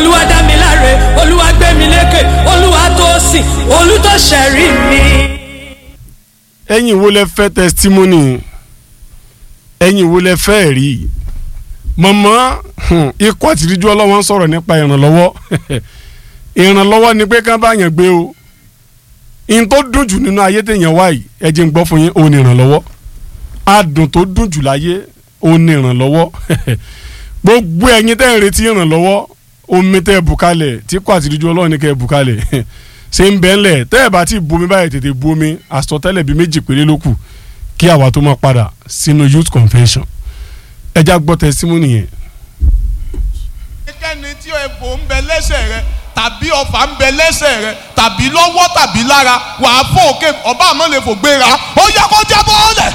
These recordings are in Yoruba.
olúwa dá mi láre olúwa gbé mi lékè olúwa tó sìn olùtọ̀ṣẹ̀rí mi. ẹ̀yin wo lẹ fẹ́ testimony ẹ̀yin wo lẹ fẹ́ rí mọ̀mọ́ hmm, ikú àtìríjú ọlọ́wọ́n sọ̀rọ̀ nípa ìrànlọ́wọ́ ìrànlọ́wọ́ ni pé ká bá yàn gbé o in tó dùn jù nínú ayé téèyàn wá yìí ẹ jẹ́ ń gbọ́ fún yín òun ni ìrànlọ́wọ́ adùn tó dùn jù láyé òun ni ìrànlọ́wọ́ gbogbo ẹ̀yin tẹ́ ń retí ìrànlọ́wọ́ omi tẹ́ ẹ bù kalẹ̀ tí kò àtìríjú ọlọ́run ní kẹ́ ẹ bù kalẹ̀ ṣé ń bẹ́ ńlẹ̀ tẹ́ ẹ bá ti bu omi báyìí tètè bu omi àsọtẹ́lẹ̀ bíi méjì péré ló kù kí àwa tó máa padà sínú youth convention ẹ já gbọ́ testimony yẹn. ẹnikẹ́ni tí egbò ń bẹ lẹ́sẹ̀ rẹ tàbí ọfà ń bẹ lẹ́sẹ̀ rẹ tàbí lọ́wọ́ tàbí lára wàá fò òkè ọba àmọ́ lè fò gbéra ó yẹ kó jábọ́ ọ̀lẹ̀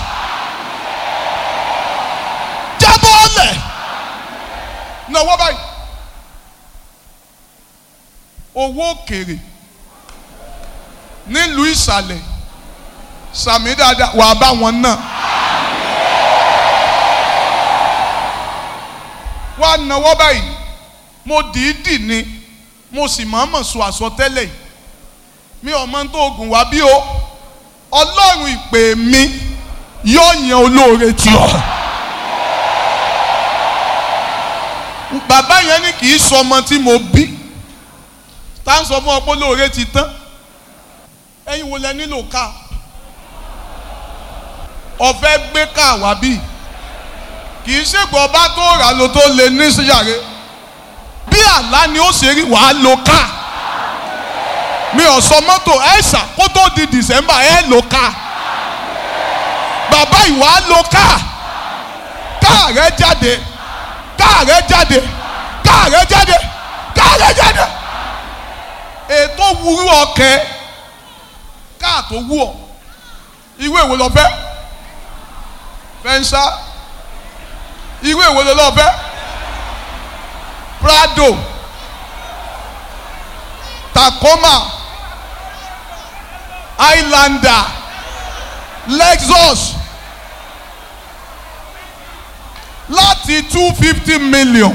jábọ́ ọ̀lẹ̀ náwó báyìí owó òkèrè nílùú ìsàlẹ̀ sàmì dáadáa wàá bá wọn náà. wá náwó báyìí mo dìídì ni mo sì mọ̀ọ́mọ̀ sọ àsọtẹ́lẹ̀ yìí mi ò mọ tó oògùn wá bí o ọlọ́run ìpè mi yóò yan olóore tì ọ́ bàbá yẹn ní kì í sọ ọmọ tí mo bí tá à ń sọ fún ọ pé olóore ti tán ẹ̀yin wo lẹ nílò ká ọ̀fẹ́ gbé ká wá bíi kì í ṣègbọ́n ọba tó rà ló tó lè ní síyàrá bí àlá ni ó ṣe rí wàá lo ká mi ò sọ mọ́tò ẹ̀ṣà kó tó di dìsẹ́mbà ẹ̀ lo ká bàbá ìwà lo ká ká rẹ jáde ká rẹ jáde ká rẹ jáde ká rẹ jáde ètò wúrú ọkẹ ká tó wú ọ ìwé ìwé lọ fẹ́ fẹ́ńsá irú èwo ló lọ́ọ́ fẹ́ Prado Tacoma Highlander Lexus láti two fifty million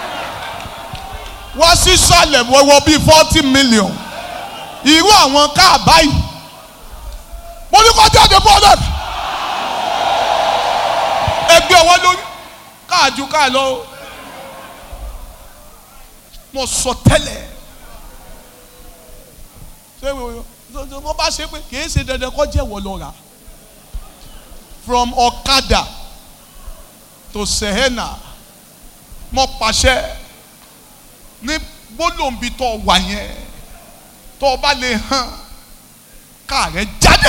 wá sísàlẹ̀ wọ́wọ́ bíi forty million irú àwọn káà báyìí mo ní kó jáde bọ́ọ̀lù ẹgbẹ́ ọwọ́ lórí káàjú káà lọ mo sọ tẹ́lẹ̀ ṣé wọ́n bá ṣe pé kìí ṣe dandan kó jẹ́ wọ́n lọ rà from Ọ̀kadà to Sehena mo pàṣẹ ní gbólóǹbi tó wà yẹn tó o bá lè hàn káà rẹ jáde.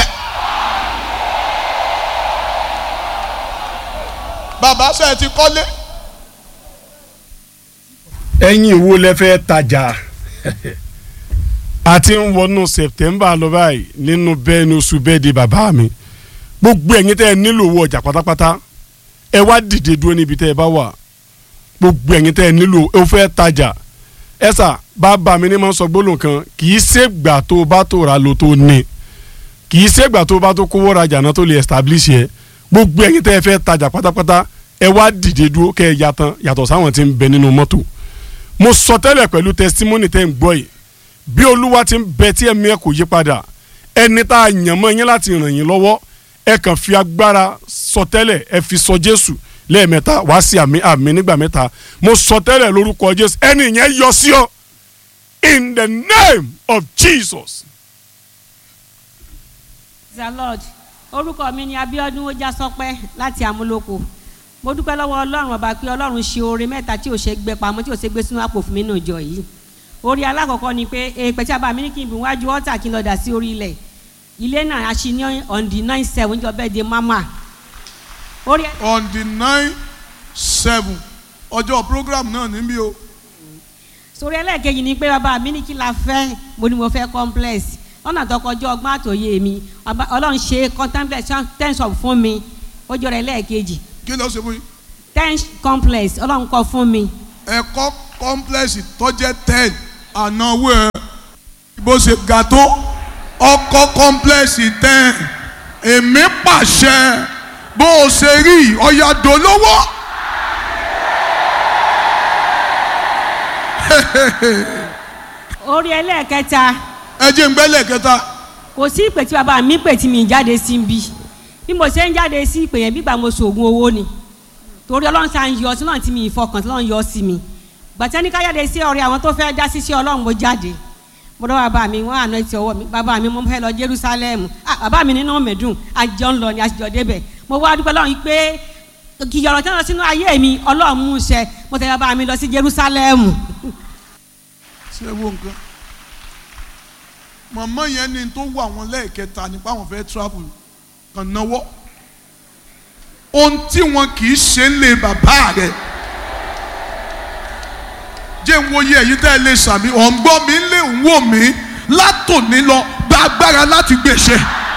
bàbá ṣe ti kọ́lé. ẹ̀yin wo lẹ fẹ́ tajà àti ń wọnú September lọ báyìí nínú bẹ́ẹ̀ ní oṣù bẹ́ẹ̀ di bàbá mi gbogbo ẹ̀yin tẹ́ ẹ nílò owó ọjà pátápátá ẹ wá dìde dúró níbi tẹ́ ẹ bá wà gbogbo ẹ̀yin tẹ́ ẹ nílò ẹ fẹ́ tajà ẹ sà bàbá mi ní máa ń sọ gbólóhùn kan kì í ṣègbà tó bá tó ra lo tó ní kì í ṣègbà tó bá tó kówó rajà náà tó lè establish yẹ gbogbo ẹ̀yin tẹ́ ẹ fẹ́ tajà pátápátá ẹ wá dìde dúró kẹ́ ẹ yàtọ̀ yàtọ̀ sáwọn tí ń bẹ nínú mọ́tò mo sọ tẹ́lẹ̀ pẹ̀lú testimony tẹ́ ń gbọ́ yìí bí olúwa ti ń bẹ tí ẹ̀mí ẹ̀ kò yí padà ẹni tá a yàn mọ́ yín láti ràn yín lọ́wọ́ ẹ kàn fi agbára sọ tẹ́lẹ̀ ẹ fi sọ jésù lẹ́ẹ̀mẹ́ta wá sí àmì àmì nígbà mẹ́ta mo sọ tẹ́lẹ̀ lórúkọ jésù ẹni yẹn yọ sí ọ in the name of jesus. the lord orúkọ mi ni Abíọ́dún Ojásọpẹ́ láti Amúlòkó mo dúpẹ́ lọ́wọ́ Ọlọ́run ọba pé Ọlọ́run ṣe oore mẹ́ta tí ò ṣe gbé pamọ́ tí ò ṣe gbé sínú àpò fún mi nínú ìjọ yìí orí alákọ̀ọ́kọ́ ni pé èèpẹ̀ tí a bá mi ní kí n bù wájú ọ́tà kí n lọ dà sí orí ilẹ̀ ilé náà a ṣe ní on the nine seven jọ bẹ́ẹ̀ de mama orí on the nine seven ọjọ́ program náà níbí o sórí ẹlẹ́ẹ̀kejì ni pé bàbá mi ní kí la fẹ́ mo ní mo fẹ́ complex ọ̀nà tó kọjá ọgbọ́n àtòyé mi Ọba- Ọlọ́run ṣe contemplation ten shop fún mi ó jọra ẹlẹ́ẹ̀kejì kí ló ṣe fún yín ten complex Ọlọ́run kọ́ fún mi ẹ̀kọ́ complex tọ́jẹ́ ten ànáwó ẹ̀ bó ṣe ga tó ọkọ̀ complex ten èmi pàṣẹ bó o ṣe rí ọ̀yà dolówó orí ẹlẹ́ẹ̀kẹta ẹ jẹ́ ń gbẹ́lẹ̀ kẹta kò sí ìpè tí bàbá mi pè tí mi jáde sí ń bí bí mo ṣe ń jáde sí ìpè yẹn bígbà mo ṣoògùn owó ni torí ọlọ́run ṣá ń yọ sí náà tí mi ìfọkàn tí ọlọ́run yọ sí mi gbàtẹ́ ní ká jáde sí ọ̀rẹ́ àwọn tó fẹ́ já sí sí ọlọ́run mo jáde mo dọ́ bàbá mi wọ́n àná ti ọwọ́ mi bàbá mi mo fẹ́ lọ Jerusalem ah bàbá mi nínú mẹ́dùn àjọ ń lọ ni àjọ débẹ̀ mo wá dúpẹ́ lọ́run pé kìyọ̀rọ̀ tí wọ́n lọ sínú ayé mi ọlọ́run mú ṣẹ mo tẹ̀lé bàbá mi lọ sí Jerusalem ṣé wo nǹkan màmá yẹn ní tó wà wọn lẹ́ẹ̀kẹta nípa àwọn fẹ́ travel kàn náwó ohun tí wọn kì í ṣe ń lé bàbá rẹ̀ jẹ́ ń wo iye èyí tẹ́ ẹ lè sàmì ọ̀ǹgbọ́n mi ń lè ń wò mí látòní lọ gba agbára láti gbèsè